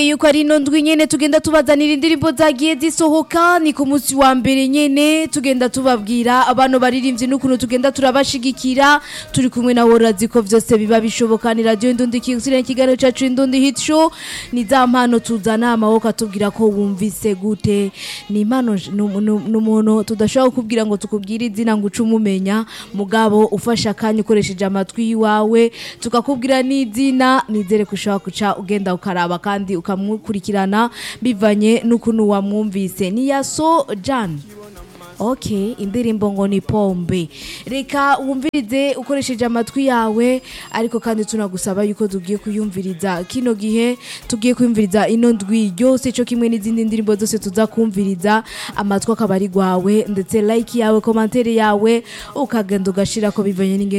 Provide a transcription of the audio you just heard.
yuko ari ino ndwi nyene tugenda tubazanira indirimbo zagiye zisohoka ni ku munsi wa mbere nyene tugenda tubabwira abantu baririmbyi n'ukuntu tugenda turabashigikira turi kumwe na worazi ko vyose biba bishoboka ni radio indundi kizire kiganiro cacu indundi hit show ni za mpano tuzana amaboko atubwira ko wumvise gute ni impano n'umuntu tudashobora kukubwira ngo tukubwire izina ngo uce umumenya mugabo ufashe akanya ukoresheje amatwi yiwawe tukakubwira n'izina nizere ko ushobora kuca ugenda ukaraba kandi ukamukurikirana bivanye n'ukuntu wamwumvise ni yaso Jan Okay, indirimbo ngo ni pombe. Reka wumvirize ukoresheje amatwi yawe ariko kandi tunagusaba yuko tugiye kuyumviriza kino gihe tugiye kuyumviriza ino ndwi yose cyo kimwe n'izindi ndirimbo zose tuza kumviriza amatwi akaba ari gwawe ndetse like yawe commentaire yawe ukagenda ugashira ko bivanye n'ingene